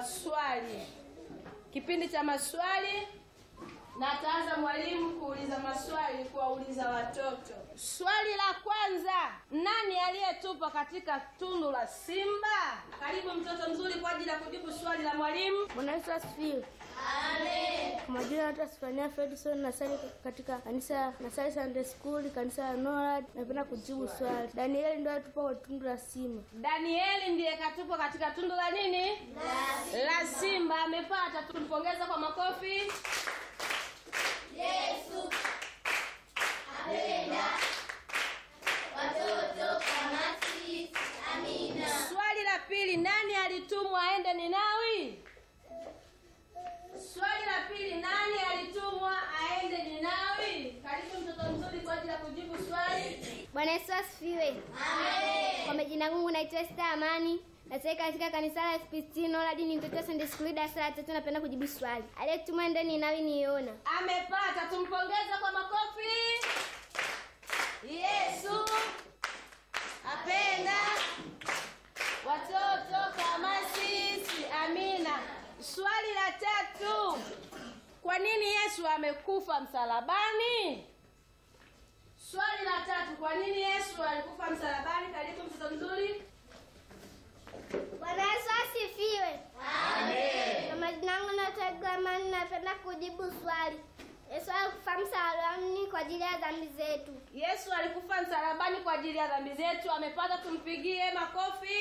maswali, kipindi cha maswali, na ataanza mwalimu kuuliza maswali, kuwauliza watoto. Swali la kwanza, nani aliyetupa katika tundu la simba? Karibu mtoto mzuri kwa ajili ya kujibu swali la mwalimu. Bwana Yesu asifiwe. Amen. Kwa majina naitwa Sifania Fredson, nasali katika kanisa nasali Sunday School, kanisa la Norad. Napenda kujibu swali. Danieli ndio alitupa kwa tundu la simba. Danieli ndiye katupa katika tundu la nini? La simba. Amepata, tumpongeza kwa makofi. Swali la pili, nani alitumwa aende Ninawi? Swali la pili, nani alitumwa aende Ninawi? Karibu mtoto mzuri kwa ajili ya kujibu swali. Bwana Yesu asifiwe. Amen. Kwa majina yangu naitwa Esther Amani. Nasali katika kanisa la FPC Norad ni mtoto wa Sunday School darasa la tatu napenda kujibu swali. Aliyetumwa ndani nawi niona. Amepata, tumpongeze kwa makofi. Yesu apenda watoto kama sisi. Amina. Swali la tatu, kwa nini Yesu amekufa msalabani? Swali la tatu, kwa nini Yesu alikufa msalabani? Karibu mtoto mzuri. Bwana Yesu asifiwe. Amen. Kwa majina yangu naitwa Glamani napenda kujibu swali. Yesu alikufa msalabani kwa ajili ya dhambi zetu. Yesu alikufa msalabani kwa ajili ya dhambi zetu. Amepata, tumpigie makofi.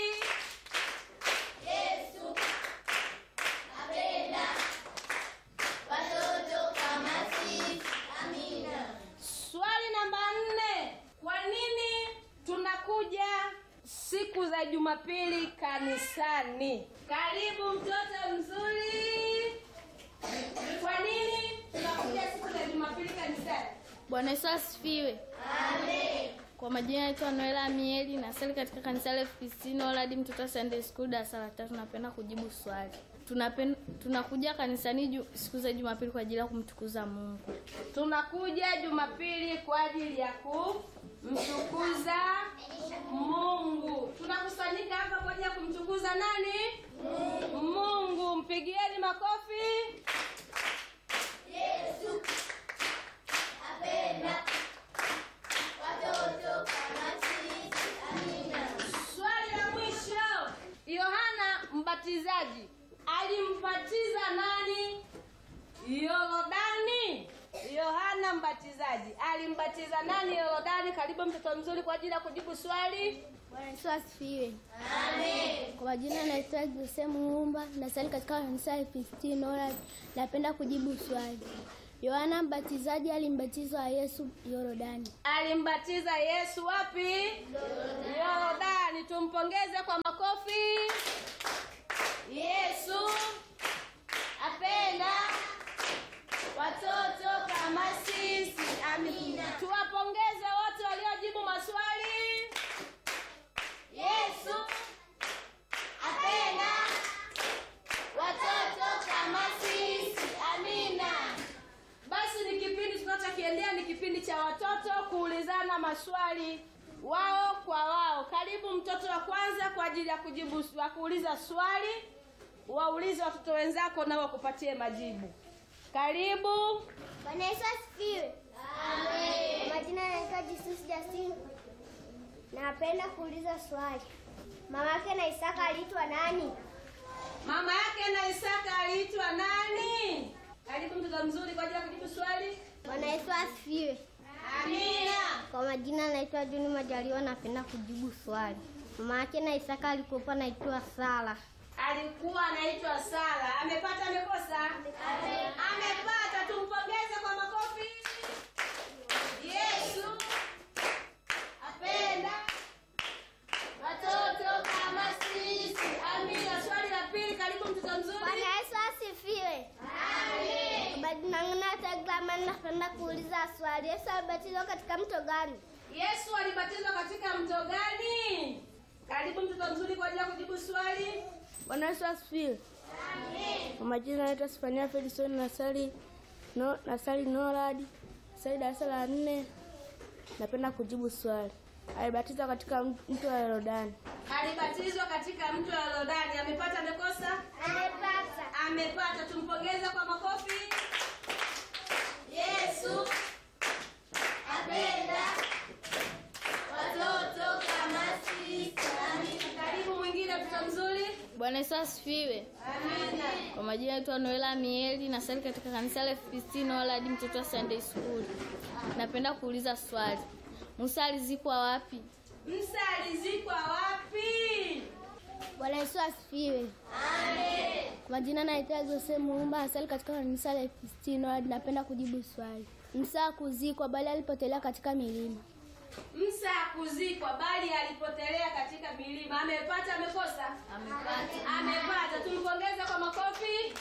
Yesu apenda watoto kama sisi. Amina. Swali namba nne, kwa nini tunakuja siku za Jumapili kanisani? Karibu mtoto mzuri. Kwa nini tunakuja siku za Jumapili kanisani? Bwana Yesu asifiwe. Amen. Kwa majina naitwa Noela Mieli, nasali katika kanisa la FPC Norad mtoto wa Sunday School darasa la tatu. Napenda kujibu swali. Tunapen, tunakuja kanisani ju, siku za Jumapili kwa ajili ya kumtukuza Mungu. Tunakuja Jumapili kwa ajili ya kumtukuza Mungu. Tunakusanyika hapa kwa ajili ya kumtukuza nani? Mungu. Mpigieni makofi. Yesu apenda watoto kama sisi. Amina. Swali la mwisho, Yohana Mbatizaji alimbatiza nani Yorodani? Yohana Mbatizaji alimbatiza nani Yorodani? Karibu mtoto mzuri kwa ajili ya kujibu swali. Bwana Yesu asifiwe. Amen. Kwa majina naitwa Jose Muumba, nasali katika kanisa la FPC Norad. Napenda kujibu swali. Yohana Mbatizaji alimbatizwa Yesu Yorodani. Alimbatiza Yesu wapi? Yorodani. Tumpongeze kwa makofi. Yesu apenda watoto kama sisi. Amina. Tuwapongeze wote waliojibu maswali. Yesu apenda watoto kama sisi. Amina. Basi ni kipindi tunachokiendea ni kipindi cha watoto kuulizana maswali wao kwa wao. Karibu mtoto wa kwanza kwa ajili ya kujibu wa kuuliza swali, waulize watoto wenzako na wakupatie majibu. Karibu. Bwana Yesu asifiwe. Amen. Kwa majina naitwa Jesus Justin. Napenda kuuliza swali. Mama yake na Isaka aliitwa nani? Mama yake na Isaka aliitwa nani? Karibu mtoto mzuri kwa ajili ya kujibu swali. Bwana Yesu asifiwe. Amina. Kwa majina naitwa Juni Majaliwa, napenda kujibu swali. Mama yake na Isaka alikuwa naitwa Sara. Alikuwa anaitwa Sara. Amepata amekosa? Amepata. Tumpongeze kwa makofi. Yesu apenda watoto kama sisi. Amina. Swali la pili, karibu mtoto mzuri. Bwana Yesu asifiwe. Amen. Kwa majina yangu naitwa Glaman, napenda kuuliza swali. Yesu alibatizwa katika mto gani? Yesu alibatizwa katika mto gani? Karibu mtoto mzuri kwa ajili ya kujibu swali. Bwana Yesu asifiwe. Kwa majina naitwa Sifania Fredson, nasali no, nasali Norad, nasali darasa la nne. Napenda kujibu swali. Alibatizwa katika mto wa Yordani. Alibatizwa katika mto wa Yordani. Amepata amekosa? Amepata. Amepata. Tumpongeze kwa makofi. Yesu apenda watoto kama sisi. Amina. Karibu mwingine, mtoto mzuri. Bwana Yesu asifiwe. Amina. Kwa majina naitwa Noela Mieli, nasali katika kanisa la FPC Noeladi, mtoto wa Sunday School. Napenda kuuliza swali, Musa alizikwa wapi? Musa alizikwa wapi? Bwana Yesu asifiwe. Kwa majina naitwa Jose Muumba, asali katika kanisa la FPC Norad. Napenda kujibu swali. Musa hakuzikwa bali alipotelea katika milima. Musa hakuzikwa bali alipotelea katika milima. Amepata amekosa? Amepata. Amepata. Tumpongeze kwa makofi.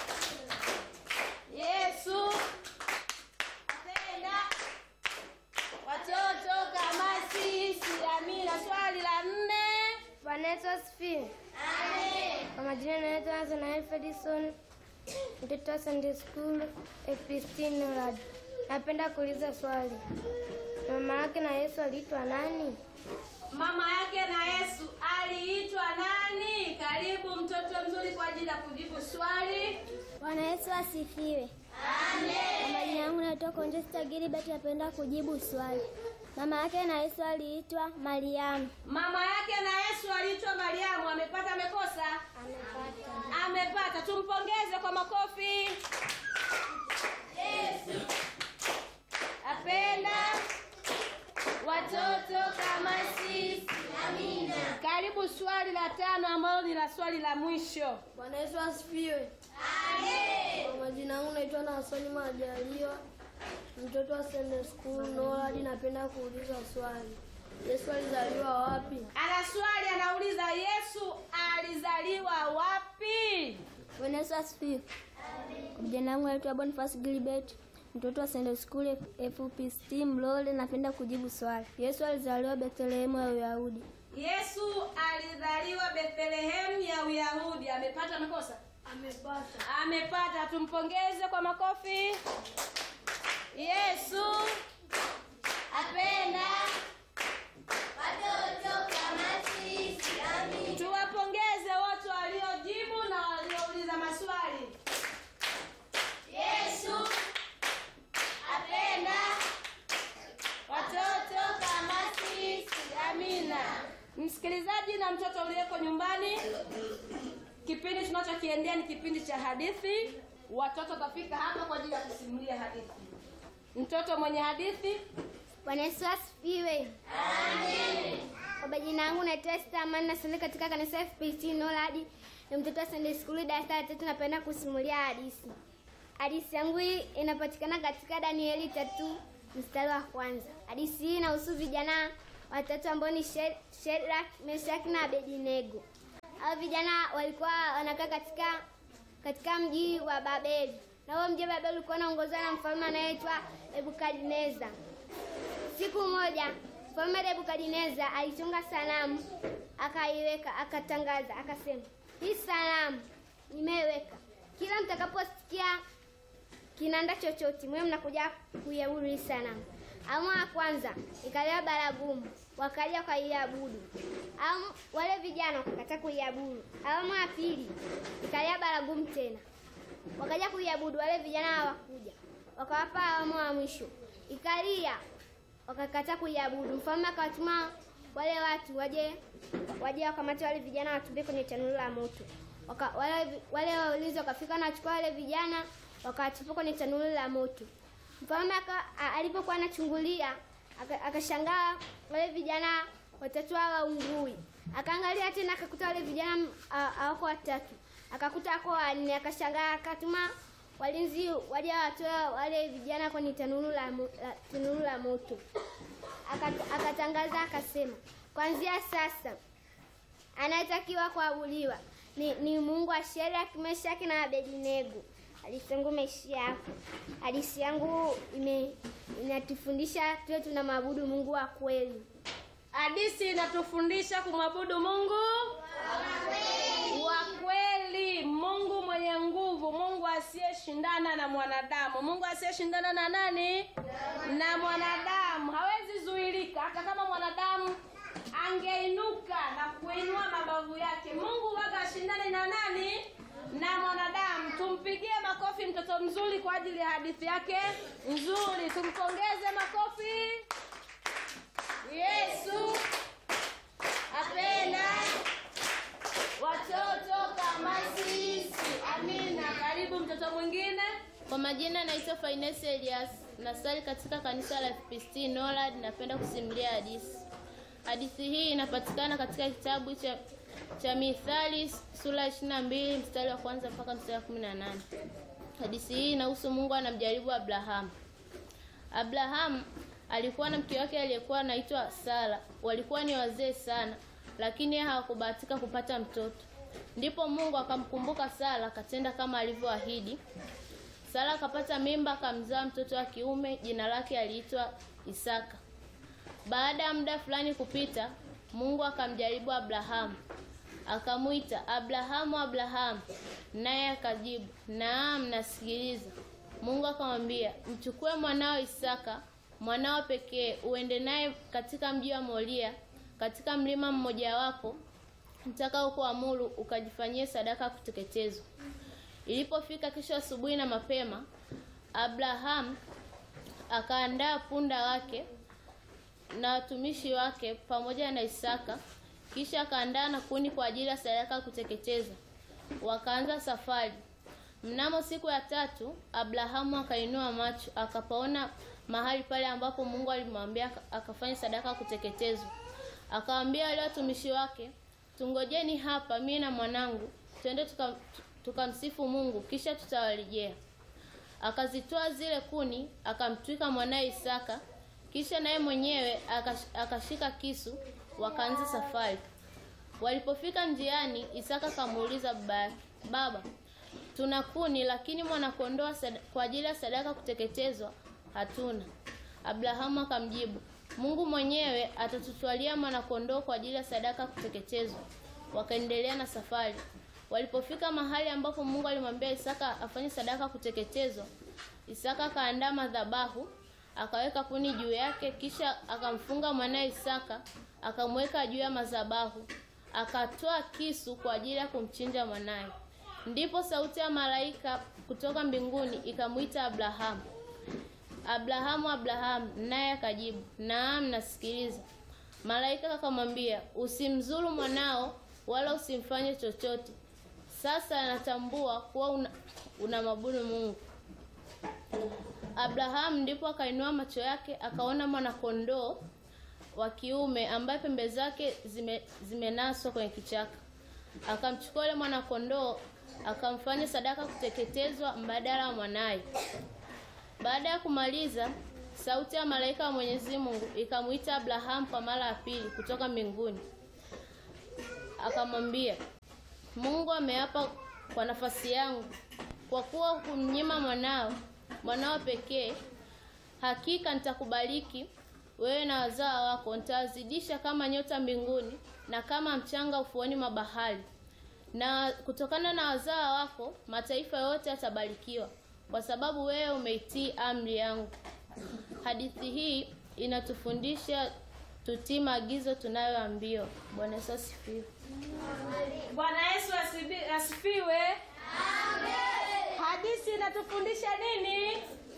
Yesu apenda watoto kama sisi. Amina. Swali la nne. Bwana Yesu asifiwe. Kwa majina naitwa Nathanael Fedison, mtoto wa Sunday School FPC Norad. Napenda kuuliza swali. Mama yake na Yesu aliitwa nani? Mama yake na Yesu aliitwa nani? Karibu mtoto mzuri kwa ajili ya kujibu swali. Bwana Yesu asifiwe. Amen. Kwa majina yangu naitwa Conjesta Gilbert, napenda kujibu swali. Mama yake na Yesu aliitwa Mariamu. Mama yake na Yesu aliitwa Mariamu. Amepata amekosa? Amepata. Amepata. Tumpongeze kwa makofi. Yesu apenda watoto kama sisi. Amina. Karibu swali la tano ambalo ni la swali la mwisho. Bwana Yesu asifiwe. Kwa majina yangu naitwa Nasoni Majaliwa, mtoto wa Sunday School Norad. Napenda kuuliza swali, Yesu alizaliwa wapi? Ana swali anauliza, Yesu alizaliwa wapi? Bwana Yesu asifiwe. Kwa jina langu naitwa Boniface Gilbert, mtoto wa Sunday School FPC Mlole. Napenda kujibu swali. Yesu alizaliwa Bethlehemu ya Uyahudi. Yesu alizaliwa Bethlehemu ya Uyahudi. Amepata amekosa? Amepata. Amepata. Tumpongeze kwa makofi. Yesu apenda. Watoto kama sisi. Amina. Tuwapongeze wote waliojibu na waliouliza maswali. Yesu apenda Watoto kama sisi. Amina. Msikilizaji na mtoto uliyeko nyumbani, kipindi tunachokiendea ni kipindi cha hadithi. Watoto watafika hapa kwa ajili ya kusimulia hadithi. Mtoto mwenye hadithi, Bwana Yesu asifiwe. Amen. Kwa majina yangu naitwa Esther Amani nasali katika kanisa FPC Norad. Ni mtoto wa Sunday School darasa la tatu. Napenda kusimulia hadithi. Hadithi yangu hii inapatikana katika Danieli tatu mstari wa kwanza. Hadithi hii inahusu vijana watatu ambao ni She- Shadrach, Meshach na Abednego. Hao vijana walikuwa wanakaa katika katika mji wa Babeli. Na huo mji wa Babeli ulikuwa unaongozwa na mfalme anayeitwa Nebukadneza. Siku moja mfalme Nebukadneza alichonga sanamu akaiweka, akatangaza, akasema, hii sanamu nimeiweka, kila mtakaposikia kinanda chochote mwe mnakuja kuiabudu hii sanamu. Amu ya kwanza ikalewa baragumu, wakaja wakaiabudu. Amu wale vijana wakakataa kuiabudu. Awamu ya pili ikalia baragumu tena, wakaja kuiabudu. Wale vijana hawakuja, wakawapa awamu ya mwisho ikalia, wakakataa kuiabudu. Mfalme akawatuma wale watu waje waje wakamate wale vijana watupie kwenye tanuru la moto. Waka, wale wale waulizi wakafika na wachukua wale vijana wakawatupa kwenye tanuru la moto. Mfalme aka- a- alipokuwa anachungulia aka- akashangaa wale vijana watatu hawaungui. Akaangalia tena akakuta wale vijana m- ha- hawako watatu, akakuta wako wanne. Akashangaa, akatuma walinzi waje watoe wale vijana kwenye tanuru la, mo- la, tanuru la moto. Akat- Akatangaza akasema, kuanzia sasa anayetakiwa kuabudiwa ni, ni Mungu wa Shadraka, Meshaki na Abednego. Hadithi yangu imeishia hapo. Hadithi yangu ime inatufundisha tuwe tunamwabudu Mungu wa kweli. hadithi inatufundisha kumwabudu Mungu wa kweli, Mungu mwenye nguvu, Mungu asiyeshindana na mwanadamu. Mungu asiyeshindana na nani? Na mwanadamu. Hawezi zuilika, hata kama mwanadamu na mwanadamu. Tumpigie makofi mtoto mzuri kwa ajili ya hadithi yake nzuri. Tumpongeze makofi. Yesu apenda watoto kama sisi. Amina. Karibu mtoto mwingine. Kwa majina naitwa Finesi Elias, nasali katika kanisa la FPCT Norad. Napenda kusimulia hadithi. Hadithi hii inapatikana katika kitabu cha cha Mithali sura ya 22 mstari wa kwanza mpaka mstari wa 18. Hadithi hii inahusu Mungu anamjaribu Abrahamu. Abrahamu alikuwa na mke wake aliyekuwa anaitwa Sara. Walikuwa ni wazee sana, lakini yeye hawakubahatika kupata mtoto. Ndipo Mungu akamkumbuka Sara, akatenda kama alivyoahidi. Sara akapata mimba, akamzaa mtoto wa kiume, jina lake aliitwa Isaka. Baada ya muda fulani kupita, Mungu akamjaribu Abrahamu. Akamwita, Abrahamu, Abrahamu, naye akajibu, naam, nasikiliza. Mungu akamwambia, mchukue mwanao Isaka, mwanao pekee, uende naye katika mji wa Moria, katika mlima mmojawapo nitakao kuamuru, ukajifanyie sadaka ya kuteketezwa. Ilipofika kesho asubuhi na mapema, Abrahamu akaandaa punda wake na watumishi wake pamoja na Isaka, kisha akaandaa na kuni kwa ajili ya sadaka ya kuteketeza. Wakaanza safari. Mnamo siku ya tatu, Abrahamu akainua macho akapaona mahali pale ambapo Mungu alimwambia aka- akafanya sadaka ya kuteketezwa. Akawaambia wale watumishi wake, tungojeni hapa mimi na mwanangu, twende tuka- tukamsifu Mungu, kisha tutawarejea. Akazitoa zile kuni, akamtwika mwanaye Isaka, kisha naye mwenyewe akash- akashika kisu, wakaanza safari. Walipofika njiani, Isaka akamuuliza baba yake, "Baba, tuna kuni lakini mwanakondoo wa sada- kwa ajili ya sadaka kuteketezwa hatuna." Abrahamu akamjibu, "Mungu mwenyewe atatutwalia mwanakondoo kwa ajili ya sadaka kuteketezwa." Wakaendelea na safari. Walipofika mahali ambapo Mungu alimwambia Isaka afanye sadaka kuteketezwa, Isaka akaandaa madhabahu, akaweka kuni juu yake, kisha akamfunga mwanaye Isaka, akamweka juu ya madhabahu, akatoa kisu kwa ajili ya kumchinja mwanaye. Ndipo sauti ya malaika kutoka mbinguni ikamwita Abrahamu, Abrahamu, Abrahamu, naye akajibu, naam, nasikiliza. Malaika akamwambia, usimzuru mwanao wala usimfanye chochote. Sasa natambua kuwa una, unamwabudu Mungu. Abrahamu ndipo akainua macho yake akaona mwanakondoo wa kiume ambaye pembe zake zime, zimenaswa kwenye kichaka. Akamchukua yule mwanakondoo akamfanya sadaka kuteketezwa mbadala wa mwanaye. Baada ya kumaliza, sauti ya malaika wa Mwenyezi Mungu ikamwita Abrahamu kwa mara ya pili kutoka mbinguni. Akamwambia, Mungu ameapa kwa nafasi yangu, kwa kuwa kumnyima mwanao mwanao pekee, hakika nitakubariki wewe na wazao wako, nitawazidisha kama nyota mbinguni na kama mchanga ufuoni mwa bahari, na kutokana na wazao wako mataifa yote yatabarikiwa, kwa sababu wewe umeitii amri yangu. Hadithi hii inatufundisha tutii maagizo tunayoambiwa. Bwana Yesu asifiwe. Bwana Yesu asibi- asifiwe. Hadithi inatufundisha nini?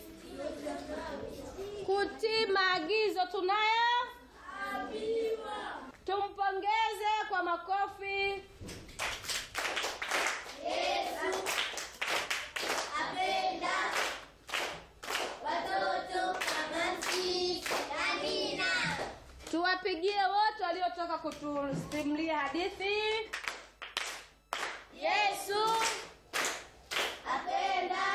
Kutii maagizo tunayo. Tumpongeze kwa makofi. Apenda watoto kama sisi. Amina. Tuwapigie wote waliotoka kutusimulia hadithi. Yesu Apenda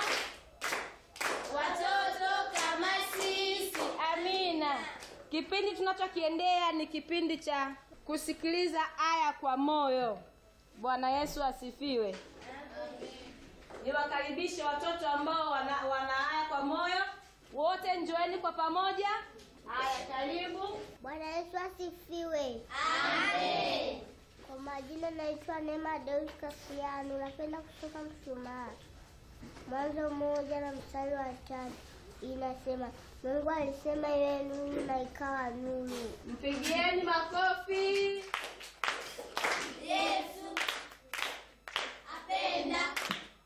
watoto kama sisi. Amina. Kipindi tunachokiendea ni kipindi cha kusikiliza aya kwa moyo. Bwana Yesu asifiwe. Niwakaribishe watoto ambao wana, wana aya kwa moyo. Wote njoeni kwa pamoja. Haya, karibu. Bwana Yesu asifiwe. Amen. Kwa majina naitwa Neema Deus Kasiano, napenda kutoka Mshumaa. Mwanzo mmoja na mstari wa tatu inasema, Mungu alisema iwe nuru na ikawa nuru. Mpigieni makofi. Yesu apenda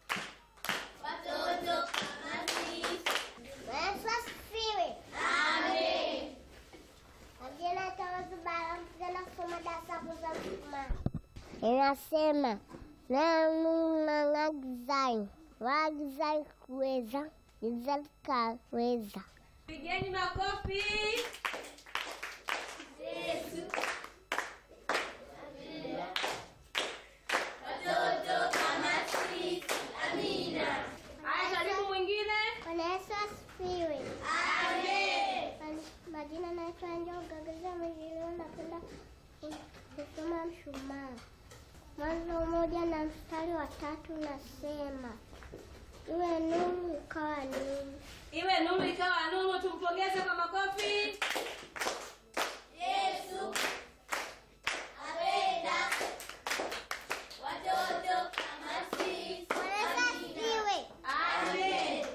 kusoma darasa za mshumaa. Inasema nanu nang'agizai waagizai kuweza gizai kaweza. Pigeni makofi. Haya, karibu mwingine. Bwana Yesu asifiwe. Amen. Majina naitwa Njoga Gaza Mwigilio, napenda kusoma mshumaa. Mwanzo moja na mstari wa tatu nasema iwe nuru ikawa nuru. Iwe nuru ikawa nuru, tumpokee